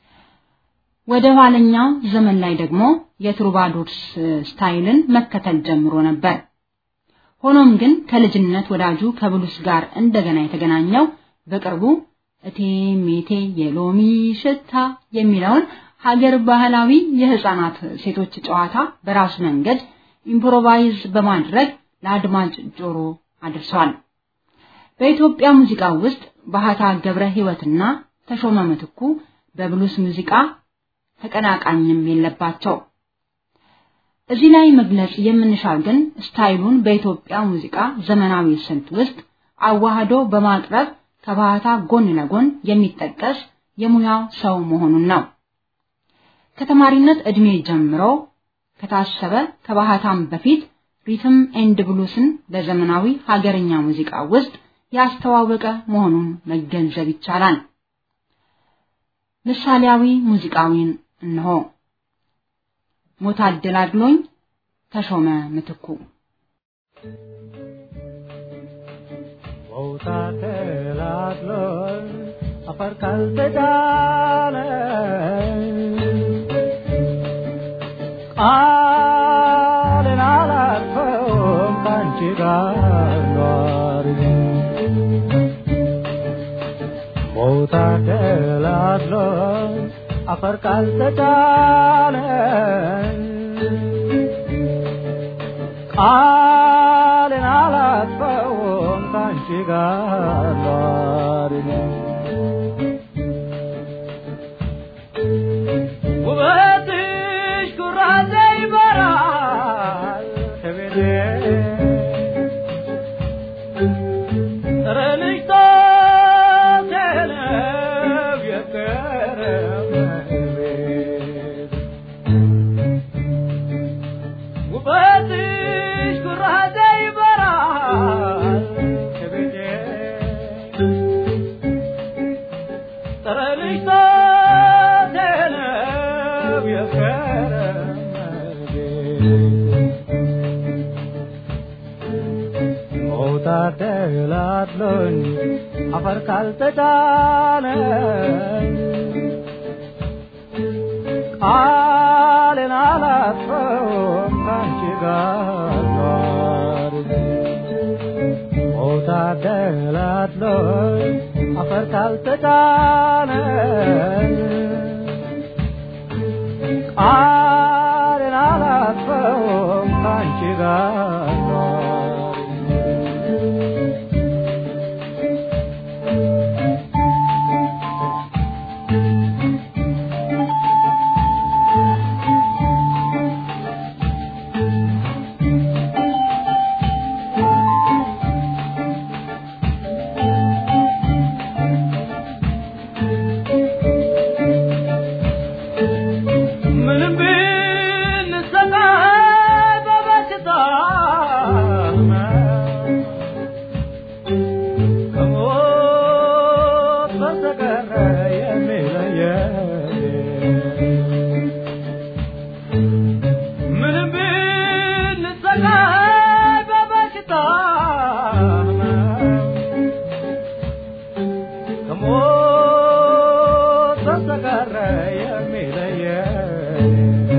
S4: ወደ ኋለኛው ዘመን ላይ ደግሞ የትሩባዶርስ ስታይልን መከተል ጀምሮ ነበር። ሆኖም ግን ከልጅነት ወዳጁ ከብሉስ ጋር እንደገና የተገናኘው በቅርቡ እቴ ሜቴ የሎሚ ሽታ የሚለውን ሀገር ባህላዊ የህፃናት ሴቶች ጨዋታ በራሱ መንገድ ኢምፕሮቫይዝ በማድረግ ለአድማጭ ጆሮ አድርሷል። በኢትዮጵያ ሙዚቃ ውስጥ ባህታ ገብረ ህይወትና ተሾመ ምትኩ በብሉስ ሙዚቃ ተቀናቃኝም የለባቸው። እዚህ ላይ መግለጽ የምንሻው ግን ስታይሉን በኢትዮጵያ ሙዚቃ ዘመናዊ ስልት ውስጥ አዋህዶ በማቅረብ ከባህታ ጎን ለጎን የሚጠቀስ የሙያው ሰው መሆኑን ነው። ከተማሪነት እድሜ ጀምሮ ከታሰበ ከባህታም በፊት ሪትም ኤንድ ብሉስን በዘመናዊ ሀገርኛ ሙዚቃ ውስጥ ያስተዋወቀ መሆኑን መገንዘብ ይቻላል። ምሳሌያዊ ሙዚቃዊን እነሆ። ሞት አደላድሎኝ ተሾመ ምትኩ
S5: ሞት አደላድሎኝ አፈር ካልተጫነ ቃልን አላልፈውም ከአንቺ ጋር ኗሪ ሞት አደላድሎኝ አፈር ካልተጫነ ቃልን አላጥፈውም ከአንቺ ጋር ኗሪ ውበትሽ ኩራዜ ይበራል ከቤቴ ጠረንሽ ቶቴነብ የቀረብ ቤት ውበት ደላድሎኝ አፈር ካልተጫነ ቃሌን አላጥፈውም ካንቺ ጋር ኗሪ ሞታ ደላድሎኝ አፈር ካልተጫነ ቃሌን አላጥፈውም ካንቺ ጋር ኗሪ ምንም ብንሰቃይ በበሽታ ከሞት በስተቀር የሚለየን ምንም ብንሰቃይ በበሽታ ከሞት በስተቀር የሚለየን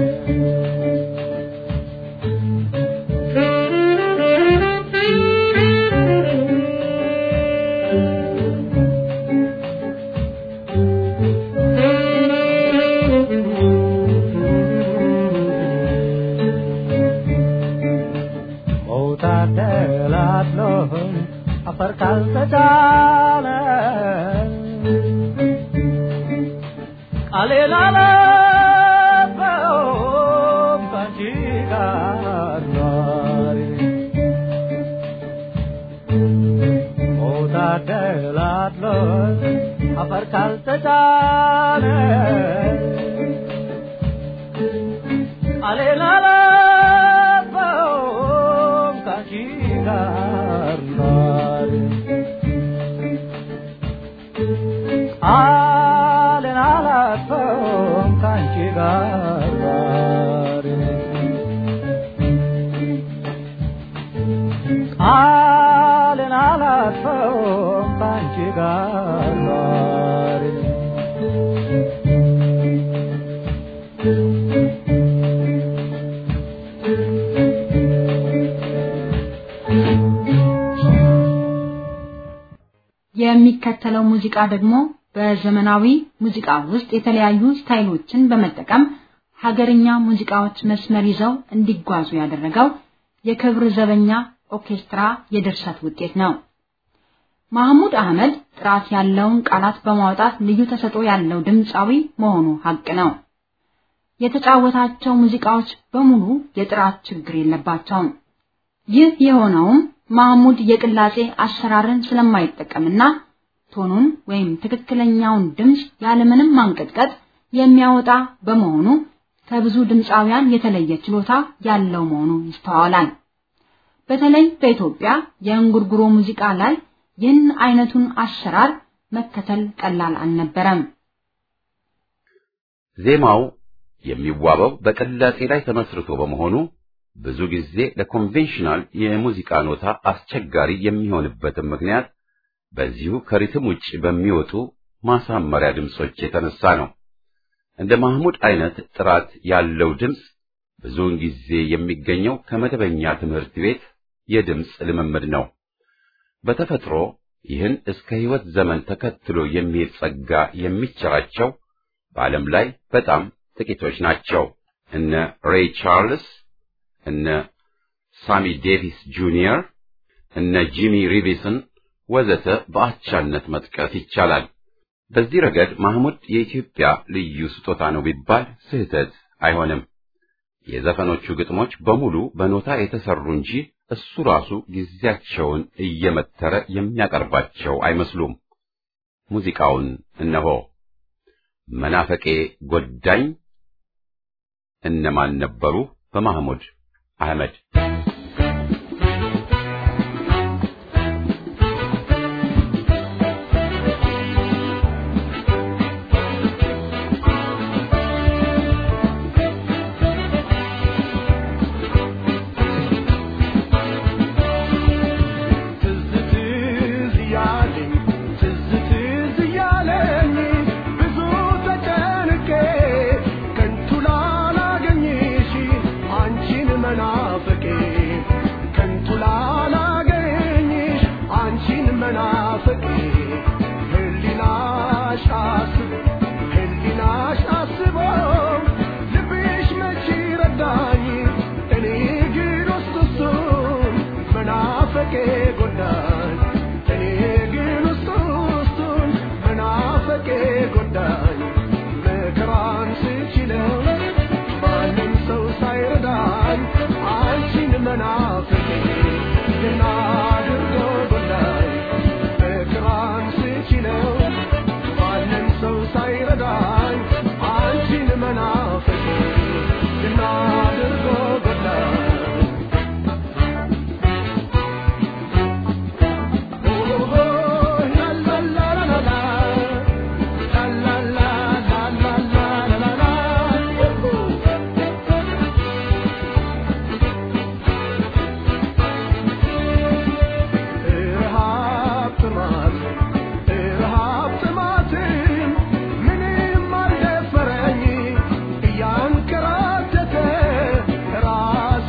S5: መውጣት ደላድሎኝ አፈር ካልተጫነ ቃሌን አላጥፈውም ካንቺ ጋር ኗሪ መውጣት ደላድሎኝ አፈር ካልተጫነ ቃሌን አላጥፈውም ካንቺ ጋር ኗሪ ቃሌን አላጥፈውም ካንቺ ጋር ኗሪ ቃሌን አላጥፈውም ካንቺ ጋር ኗሪ
S4: የሚከተለው ሙዚቃ ደግሞ በዘመናዊ ሙዚቃ ውስጥ የተለያዩ ስታይሎችን በመጠቀም ሀገርኛ ሙዚቃዎች መስመር ይዘው እንዲጓዙ ያደረገው የክብር ዘበኛ ኦርኬስትራ የድርሰት ውጤት ነው። ማህሙድ አህመድ ጥራት ያለውን ቃላት በማውጣት ልዩ ተሰጥኦ ያለው ድምፃዊ መሆኑ ሀቅ ነው። የተጫወታቸው ሙዚቃዎች በሙሉ የጥራት ችግር የለባቸውም። ይህ የሆነውም ማህሙድ የቅላጼ አሰራርን ስለማይጠቀምና ቶኑን ወይም ትክክለኛውን ድምፅ ያለምንም ማንቀጥቀጥ የሚያወጣ በመሆኑ ከብዙ ድምፃውያን የተለየ ችሎታ ያለው መሆኑ ይስተዋላል። በተለይ በኢትዮጵያ የእንጉርጉሮ ሙዚቃ ላይ ይህን አይነቱን አሰራር መከተል ቀላል አልነበረም።
S1: ዜማው የሚዋበው በቅላጼ ላይ ተመስርቶ በመሆኑ ብዙ ጊዜ ለኮንቬንሽናል የሙዚቃ ኖታ አስቸጋሪ የሚሆንበትም ምክንያት በዚሁ ከሪትም ውጭ በሚወጡ ማሳመሪያ ድምጾች የተነሳ ነው። እንደ ማህሙድ አይነት ጥራት ያለው ድምፅ ብዙውን ጊዜ የሚገኘው ከመደበኛ ትምህርት ቤት የድምፅ ልምምድ ነው። በተፈጥሮ ይህን እስከ ሕይወት ዘመን ተከትሎ የሚሄድ ጸጋ የሚቸራቸው በዓለም ላይ በጣም ጥቂቶች ናቸው። እነ ሬይ ቻርልስ፣ እነ ሳሚ ዴቪስ ጁኒየር፣ እነ ጂሚ ሪቪስን ወዘተ በአቻነት መጥቀስ ይቻላል። በዚህ ረገድ ማህሙድ የኢትዮጵያ ልዩ ስጦታ ነው ቢባል ስህተት አይሆንም። የዘፈኖቹ ግጥሞች በሙሉ በኖታ የተሰሩ እንጂ እሱ ራሱ ጊዜያቸውን እየመተረ የሚያቀርባቸው አይመስሉም። ሙዚቃውን እነሆ። መናፈቄ ጎዳኝ እነማን ነበሩ? በማህሙድ አህመድ
S3: ትዝታ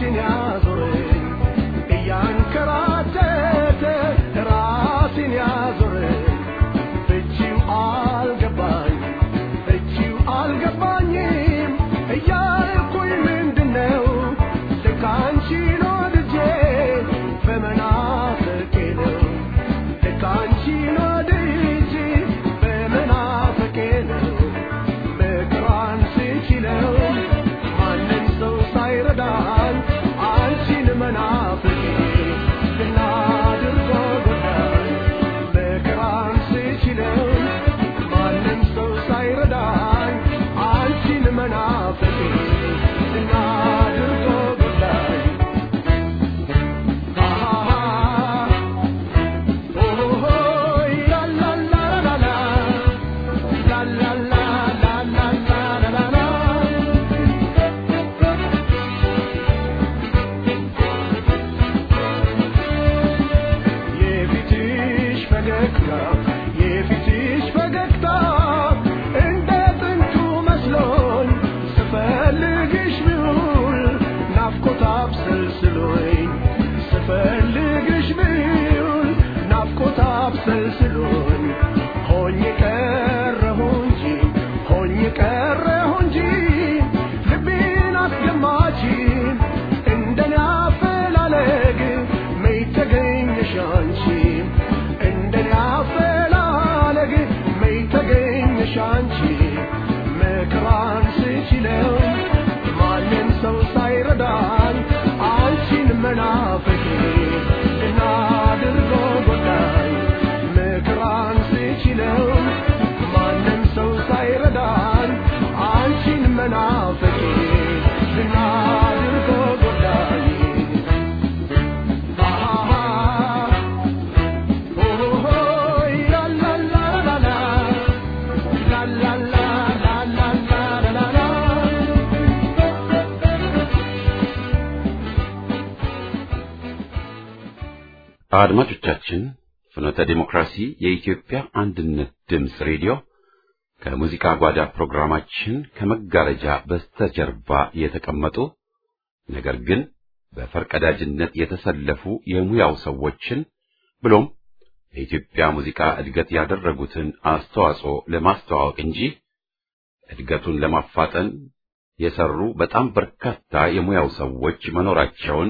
S6: ራሴን ያዞረኝ እያንከራተተ ራሴን ያዞረኝ ፍቺው አልገባኝ ፍቺው አልገባኝም እያልኩኝ ምንድነው ልክ አንቺን ወድጄ በመናፈቄ ነው ልክ አንቺን ወድጄ በመናፈቄ ነው መከራን ስችለው ማንም ሰው ሳይረዳኝ አንቺን መናፈቄ ዝና አድርጎ ጎዳኝ መከራን ስችለው ማንም ሰው ሳይረዳኝ አንቺን መናፈቄ ዝና አድርጎ ጎዳኝ የፊትሽ ፈገግታ የፊትሽ ፈገግታ እንደ ጥንቱ መስሎኝ ስፈልግሽ ብውል ናፍቆት አብሰልስሎኝ ስፈልግሽ ብውል ናፍቆት አብሰልስሎኝ ሆኜ ቀረሁ እንጂ ሆኜ ቀረሁ እንጂ ልቤን አስገማች እንደኔ አፈላለግ መች ተገኘሽ አንቺ እንደኔ አፈላለግ መች ተገኘሽ አንቺ መከራን ስችለው ማንም ሰው ሳይረዳኝ አንቺን መናፈቄ እና አድርጎ ጎዳኝ መከራን ስችለው ማንም ሰው ሳይረዳኝ አንቺን መናፈቄ እና አድርጎ ጎዳኝ
S1: አድማጮቻችን ፍኖተ ዲሞክራሲ የኢትዮጵያ አንድነት ድምፅ ሬዲዮ ከሙዚቃ ጓዳ ፕሮግራማችን ከመጋረጃ በስተጀርባ የተቀመጡ ነገር ግን በፈርቀዳጅነት የተሰለፉ የሙያው ሰዎችን ብሎም ለኢትዮጵያ ሙዚቃ እድገት ያደረጉትን አስተዋጽኦ ለማስተዋወቅ እንጂ እድገቱን ለማፋጠን የሰሩ በጣም በርካታ የሙያው ሰዎች መኖራቸውን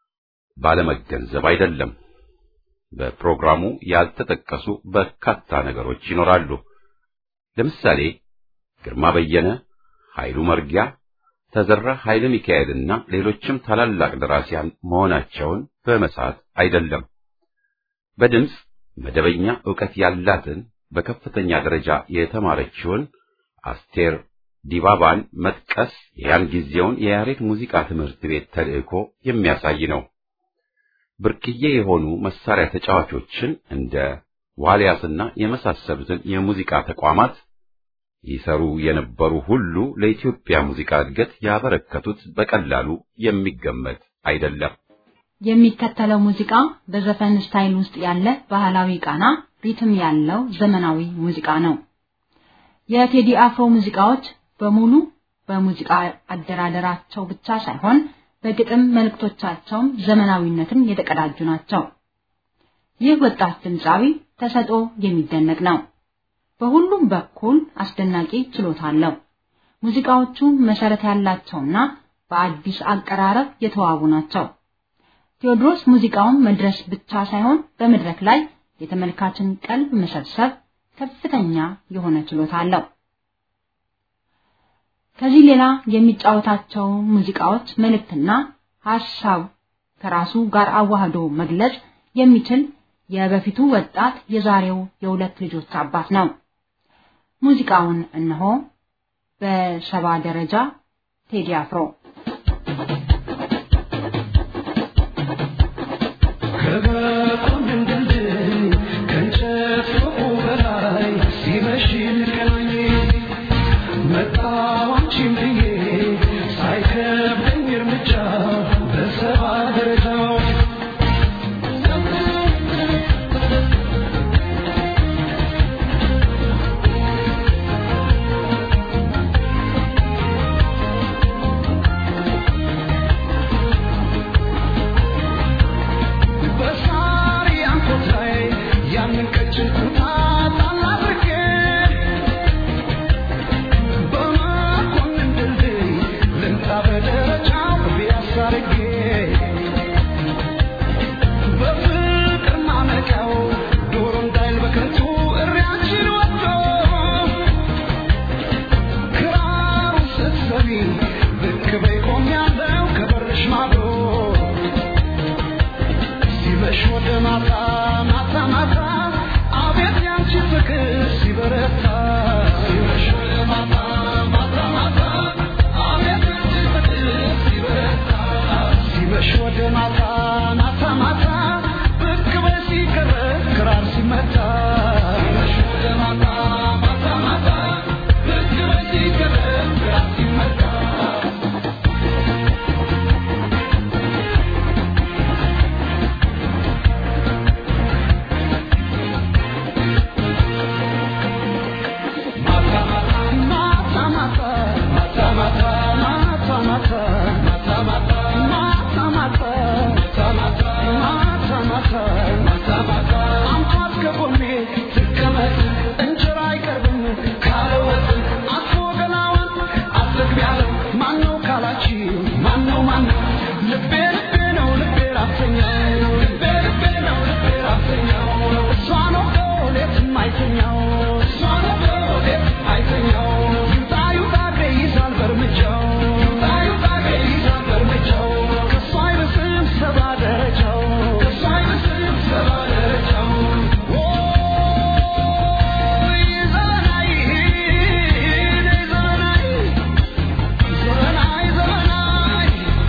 S1: ባለመገንዘብ አይደለም። በፕሮግራሙ ያልተጠቀሱ በርካታ ነገሮች ይኖራሉ። ለምሳሌ ግርማ በየነ፣ ኃይሉ መርጊያ፣ ተዘራ ኃይለ ሚካኤልና ሌሎችም ታላላቅ ደራሲያን መሆናቸውን በመሳት አይደለም። በድምፅ መደበኛ ዕውቀት ያላትን በከፍተኛ ደረጃ የተማረችውን አስቴር ዲባባን መጥቀስ የያን ጊዜውን የያሬድ ሙዚቃ ትምህርት ቤት ተልዕኮ የሚያሳይ ነው። ብርቅዬ የሆኑ መሳሪያ ተጫዋቾችን እንደ ዋልያስና የመሳሰሉትን የሙዚቃ ተቋማት ይሰሩ የነበሩ ሁሉ ለኢትዮጵያ ሙዚቃ እድገት ያበረከቱት በቀላሉ የሚገመት አይደለም።
S4: የሚከተለው ሙዚቃ በዘፈን ስታይል ውስጥ ያለ ባህላዊ ቃና ሪትም ያለው ዘመናዊ ሙዚቃ ነው። የቴዲ አፍሮ ሙዚቃዎች በሙሉ በሙዚቃ አደራደራቸው ብቻ ሳይሆን በግጥም መልእክቶቻቸውም ዘመናዊነትን የተቀዳጁ ናቸው። ይህ ወጣት ድምፃዊ ተሰጥኦ የሚደነቅ ነው። በሁሉም በኩል አስደናቂ ችሎታ አለው። ሙዚቃዎቹ መሰረት ያላቸውና በአዲስ አቀራረብ የተዋቡ ናቸው። ቴዎድሮስ ሙዚቃውን መድረስ ብቻ ሳይሆን በመድረክ ላይ የተመልካችን ቀልብ መሰብሰብ ከፍተኛ የሆነ ችሎታ አለው። ከዚህ ሌላ የሚጫወታቸው ሙዚቃዎች መልእክትና ሐሳብ ከራሱ ጋር አዋህዶ መግለጽ የሚችል የበፊቱ ወጣት የዛሬው የሁለት ልጆች አባት ነው። ሙዚቃውን እነሆ በሰባ ደረጃ ቴዲ አፍሮ
S6: ♪ ማታ ማታ ማታ ብቅ በል ሲቀረብ ክራር ሲመታ ሲመሽ ወደ ማታ ማታ ማታ ብቅ በል ሲቀረብ ክራር ሲመታ ልቤ ልቤ ነው ልቤ ራሰኛው ልቤ ልቤ ነው ልቤ ራሰኛው እሷ ነው ሌት የማይተኛው እሷ ነው ሌት የማይተኛው ይውጣ ይውጣ እግሬ ይዛል በእርምጃው ይውጣ ይውጣ እግሬ ይዛል በእርምጃው ከእሷ አይብስም ሰባ ደረጃው ከእሷ አይብስም ሰባ ደረጃው ኦይ ዘመናይ ዘመናይ ዘመናይ ዘመናይ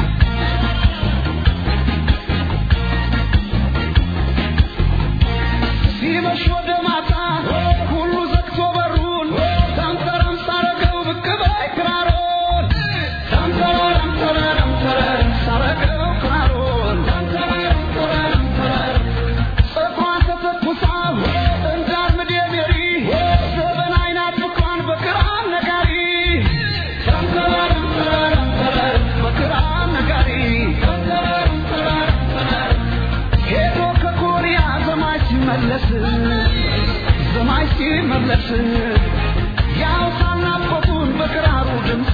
S6: ሲመሽ ወደ ማታ ሁሉ ዘግቶ በሩን ተንተረም ሳረገው ብቅ በይ ክራሮን ተንተረም ተረረም ተረረም ሳረገው ክራሮን ተንተረም ተረረም ተረረም ፀጉሯን ተተኩሳ እንዳርምድ የሜሪ ዘበን አይናት ፍቅሯን በክራር ነጋሪ ተንተረም ተረረም ተረረም በክራር ነጋሪ ተንተረም ተረረም ተረረም ሄዶ ከኮሪያ ዘማች ሲመለስ ዘማች ሲመለስ ያው ሳናፈቱን በክራሩ ድምፅ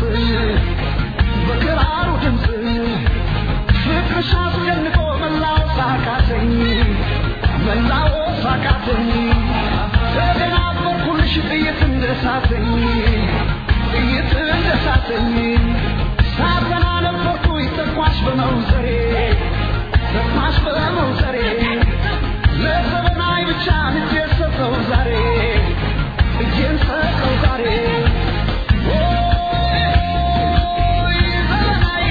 S6: በክራሩ ድምፅ ፍቅርሽ አስጨንቆ መላው ሳቃተኝ መላው ሳቃተኝ ተደናበርኩልሽ ጥይት እንደሳተኝ ጥይት እንደሳተኝ ሳተና ነበርኩኝ ተኳሽ በመውዘሬ ተኳሽ በመውዘሬ ለዘመናዊ ብቻ እጄን ሰጠው ዛሬ እጄን ሰጠው ዛሬ ኦይ ዘመናዊ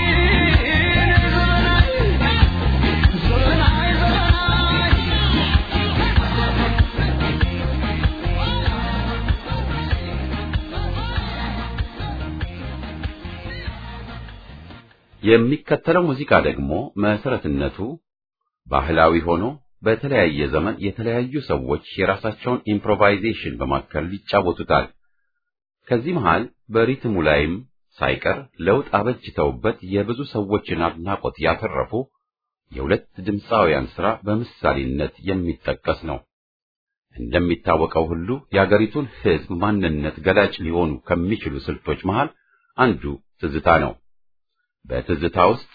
S6: ዘመናዊ ዘመናዊ ዘመናዊ
S1: የሚከተለው ሙዚቃ ደግሞ መሰረትነቱ ባህላዊ ሆኖ በተለያየ ዘመን የተለያዩ ሰዎች የራሳቸውን ኢምፕሮቫይዜሽን በማከል ይጫወቱታል። ከዚህ መሃል በሪትሙ ላይም ሳይቀር ለውጥ አበጅተውበት የብዙ ሰዎችን አድናቆት ያተረፉ የሁለት ድምፃውያን ሥራ በምሳሌነት የሚጠቀስ ነው። እንደሚታወቀው ሁሉ የአገሪቱን ሕዝብ ማንነት ገላጭ ሊሆኑ ከሚችሉ ስልቶች መሃል አንዱ ትዝታ ነው። በትዝታ ውስጥ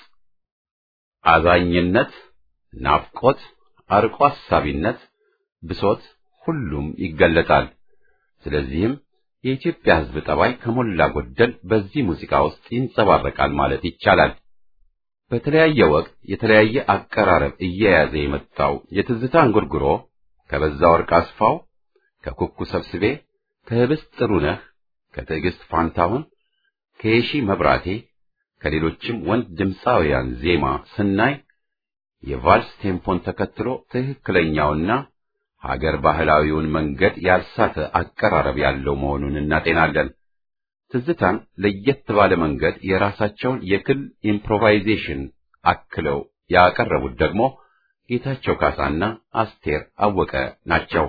S1: አዛኝነት፣ ናፍቆት፣ አርቆ አሳቢነት፣ ብሶት ሁሉም ይገለጣል። ስለዚህም የኢትዮጵያ ሕዝብ ጠባይ ከሞላ ጎደል በዚህ ሙዚቃ ውስጥ ይንጸባረቃል ማለት ይቻላል። በተለያየ ወቅት የተለያየ አቀራረብ እየያዘ የመጣው የትዝታ እንጉርጉሮ ከበዛ ወርቅ አስፋው፣ ከኩኩ ሰብስቤ፣ ከህብስት ጥሩነህ፣ ከትዕግስት ፋንታሁን፣ ከየሺ መብራቴ ከሌሎችም ወንድ ድምፃውያን ዜማ ስናይ የቫልስ ቴምፖን ተከትሎ ትክክለኛውና ሀገር ባህላዊውን መንገድ ያልሳተ አቀራረብ ያለው መሆኑን እናጤናለን። ትዝታን ለየት ባለ መንገድ የራሳቸውን የክል ኢምፕሮቫይዜሽን አክለው ያቀረቡት ደግሞ ጌታቸው ካሳና አስቴር አወቀ ናቸው።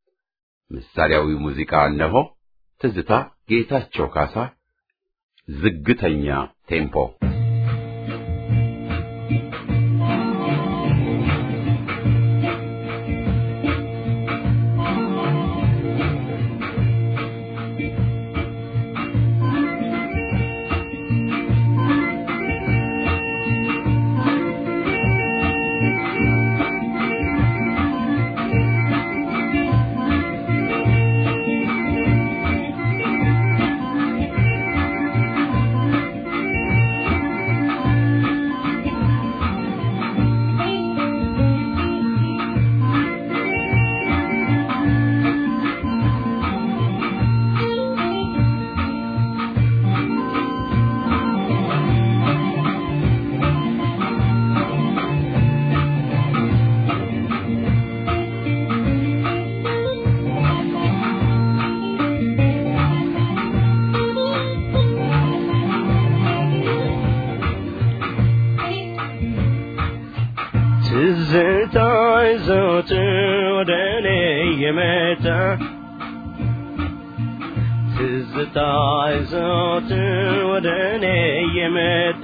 S1: ምሳሌያዊ ሙዚቃ እነሆ። ትዝታ ጌታቸው ካሳ ዝግተኛ ቴምፖ
S6: ♪
S7: ትዝታይ ዘወትር ወደ እኔ የመጣ ትዝታይ ዘወትር ወደ እኔ የመጣ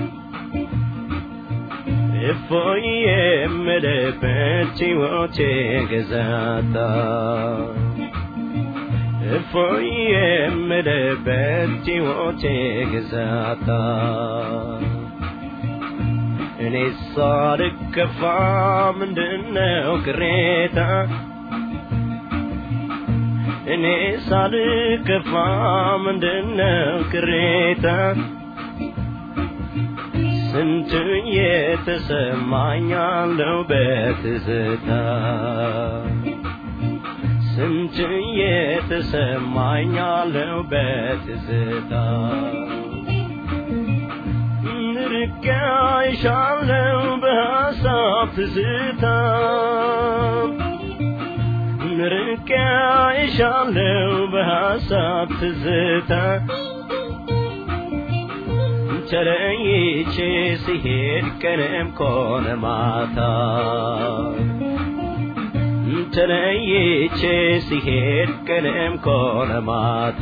S7: እፎይ የምልበት ሕይወቴ ገዛታ እፎይ የምልበት ሕይወቴ ገዛታ እኔ ሳልከፋ ምንድነው ቅሬታ እኔ ሳልከፋ ምንድነው ቅሬታ ስንት የተሰማኛለው በትዝታ ስንት የተሰማኛለው በትዝታ ርቄሻለው በሐሳብ ትዝታ ርቄሻለው በሐሳብ ትዝታ ተለይቼ ሲሄድ ቀንም ኮነ ማታ ተለይቼ ሲሄድ ቀንም ኮነ ማታ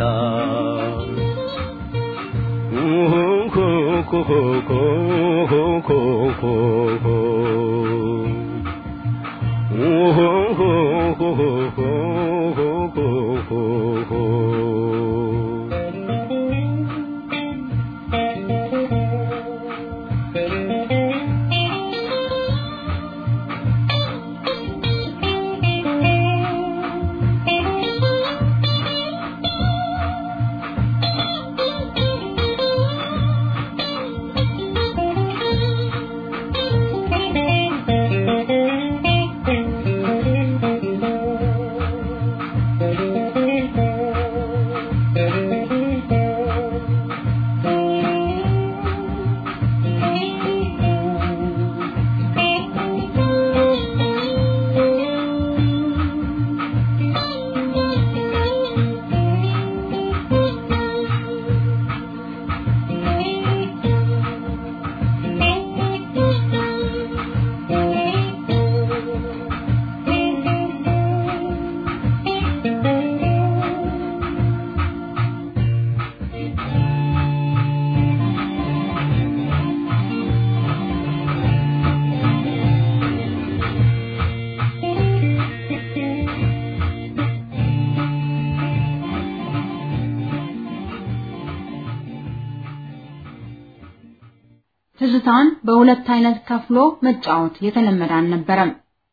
S4: ትዝታን በሁለት አይነት ከፍሎ መጫወት የተለመደ አልነበረም።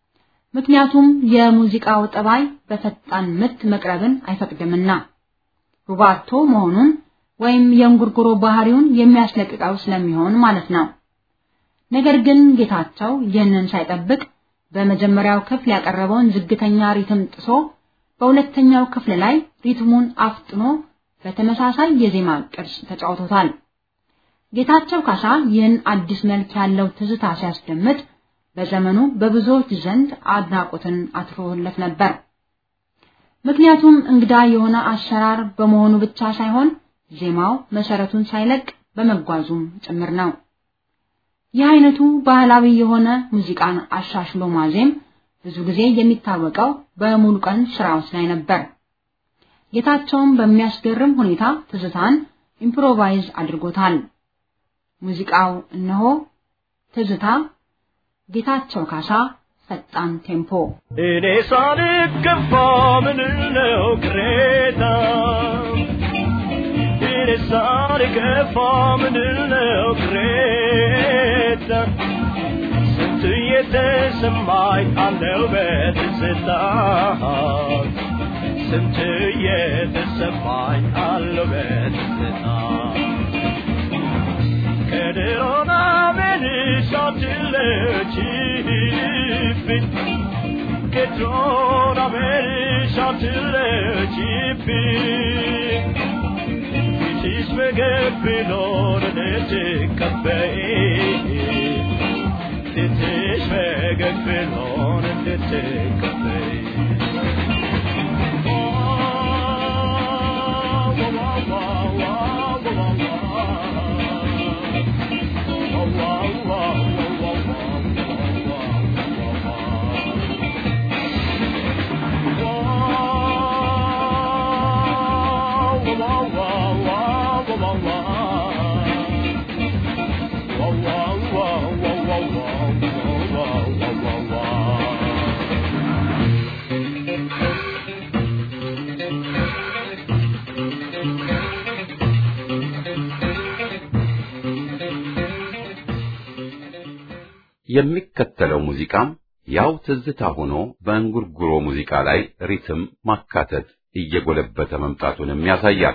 S4: ምክንያቱም የሙዚቃው ጠባይ በፈጣን ምት መቅረብን አይፈቅድምና ሩባቶ መሆኑን ወይም የእንጉርጉሮ ባህሪውን የሚያስለቅቀው ስለሚሆን ማለት ነው። ነገር ግን ጌታቸው ይህንን ሳይጠብቅ በመጀመሪያው ክፍል ያቀረበውን ዝግተኛ ሪትም ጥሶ በሁለተኛው ክፍል ላይ ሪትሙን አፍጥኖ በተመሳሳይ የዜማ ቅርጽ ተጫውቶታል። ጌታቸው ካሳ ይህን አዲስ መልክ ያለው ትዝታ ሲያስደምጥ በዘመኑ በብዙዎች ዘንድ አድናቆትን አትርፎለት ነበር። ምክንያቱም እንግዳ የሆነ አሰራር በመሆኑ ብቻ ሳይሆን ዜማው መሰረቱን ሳይለቅ በመጓዙም ጭምር ነው። ይህ አይነቱ ባህላዊ የሆነ ሙዚቃን አሻሽሎ ማዜም ብዙ ጊዜ የሚታወቀው በሙሉ ቀን ስራዎች ላይ ነበር። ጌታቸውም በሚያስገርም ሁኔታ ትዝታን ኢምፕሮቫይዝ አድርጎታል። ሙዚቃው እነሆ ትዝታ ጌታቸው ካሳ ፈጣን ቴምፖ
S7: እኔ ሳልከፋ ምንድነው ቅሬታ እኔ ሳልከፋ ምንድነው ቅሬታ ስንት የተሰማኝ አለው በትዝታ ስንት የተሰማኝ አለው በትዝታ ከድሮና መልሻትለችብኝ ከድሮና መልሻትለችብኝ ፊትሽ ፈገግ ብሎ እንድትቀበይ ፊትሽ ፈገግ ብሎ እንድትቀበይ
S1: የሚከተለው ሙዚቃም ያው ትዝታ ሆኖ በእንጉርጉሮ ሙዚቃ ላይ ሪትም ማካተት እየጎለበተ መምጣቱንም ያሳያል።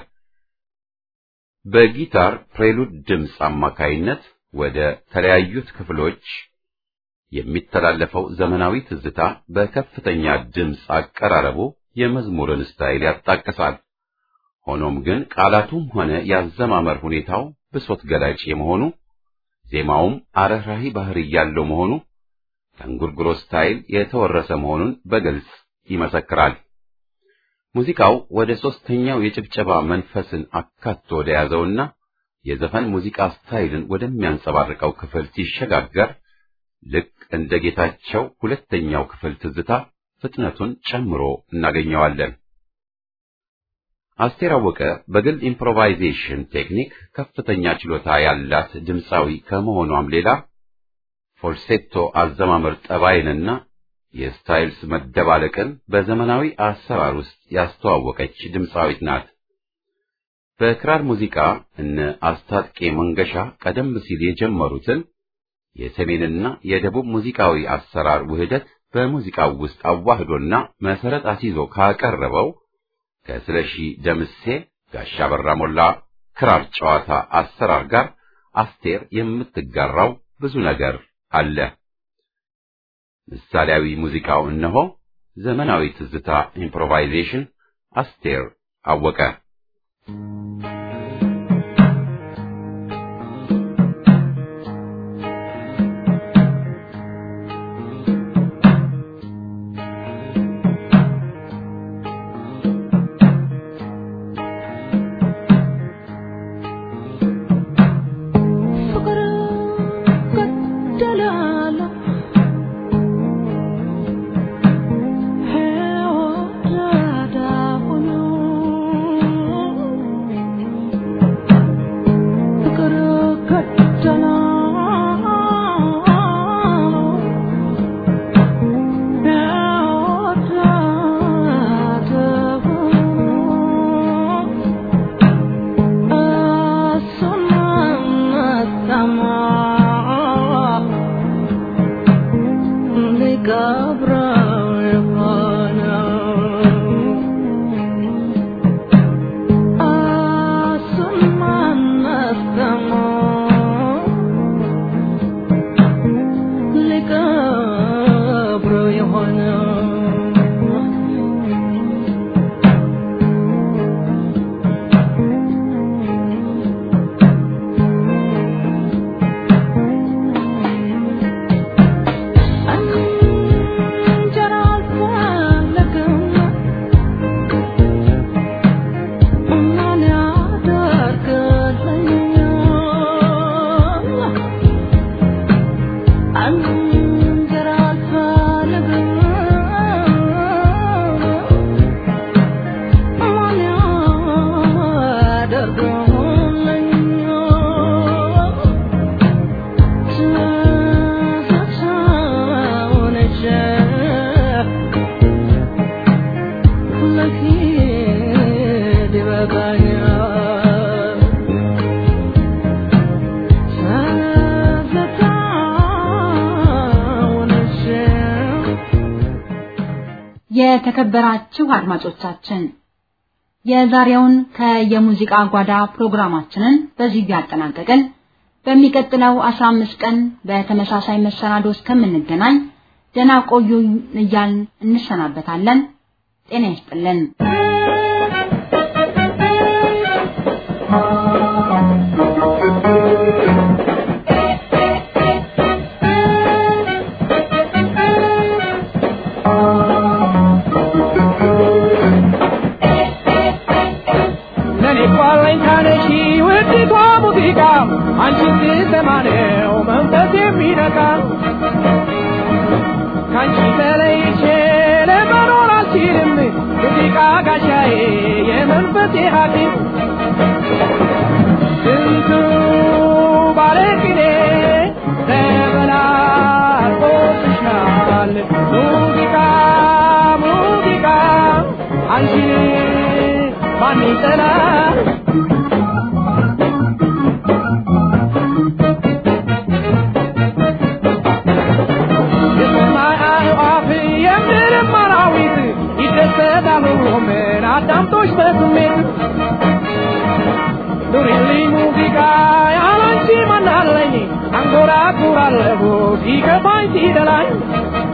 S1: በጊታር ፕሬሉድ ድምፅ አማካይነት ወደ ተለያዩት ክፍሎች የሚተላለፈው ዘመናዊ ትዝታ በከፍተኛ ድምፅ አቀራረቡ የመዝሙርን ስታይል ያጣቅሳል። ሆኖም ግን ቃላቱም ሆነ ያዘማመር ሁኔታው ብሶት ገላጭ የመሆኑ ዜማውም አረህራሂ ባህሪ ያለው መሆኑ ከእንጉርጉሮ ስታይል የተወረሰ መሆኑን በግልጽ ይመሰክራል። ሙዚቃው ወደ ሦስተኛው የጭብጨባ መንፈስን አካቶ ወደ ያዘውና የዘፈን ሙዚቃ ስታይልን ወደሚያንጸባርቀው ክፍል ሲሸጋገር ልክ እንደ ጌታቸው ሁለተኛው ክፍል ትዝታ ፍጥነቱን ጨምሮ እናገኘዋለን። አስቴር አወቀ በግል ኢምፕሮቫይዜሽን ቴክኒክ ከፍተኛ ችሎታ ያላት ድምፃዊ ከመሆኗም ሌላ ፎልሴቶ አዘማመር ጠባይንና የስታይልስ መደባለቅን በዘመናዊ አሰራር ውስጥ ያስተዋወቀች ድምፃዊት ናት። በክራር ሙዚቃ እነ አስታጥቄ መንገሻ ቀደም ሲል የጀመሩትን የሰሜንና የደቡብ ሙዚቃዊ አሰራር ውህደት በሙዚቃው ውስጥ አዋህዶና መሰረት አስይዞ ካቀረበው ከስለሺ ደምሴ ጋሻ በራ ሞላ ክራር ጨዋታ አሰራር ጋር አስቴር የምትጋራው ብዙ ነገር አለ። ምሳሌያዊ ሙዚቃው እነሆ ዘመናዊ ትዝታ ኢምፕሮቫይዜሽን አስቴር አወቀ።
S4: የተከበራችሁ አድማጮቻችን የዛሬውን ከየሙዚቃ ጓዳ ፕሮግራማችንን በዚህ ያጠናቀቅን። በሚቀጥለው 15 ቀን በተመሳሳይ መሰናዶ እስከምንገናኝ ደህና ቆዩ እያልን እንሰናበታለን። ጤና ይስጥልን።
S5: አንቺን ስሰማ ነው መንፈስ የሚነካ ካንቺ ተለይቼ ለመኖር አልችልም ሙዚቃ ጋሻዬ የመንፈሴ ሐኪም ስንቱ ባለቅኔ ዘመናዊ ማን ይጠላል የሰማይ አዕዋፍ የምድርም አራዊት ይደሰታሉ ምን አዳምጦች በስሜት ኑሪልኝ ሙዚቃ ያላንቺ ማናለኝ አንጎራጉራለሁ ሲከፋኝ ሲደላኝ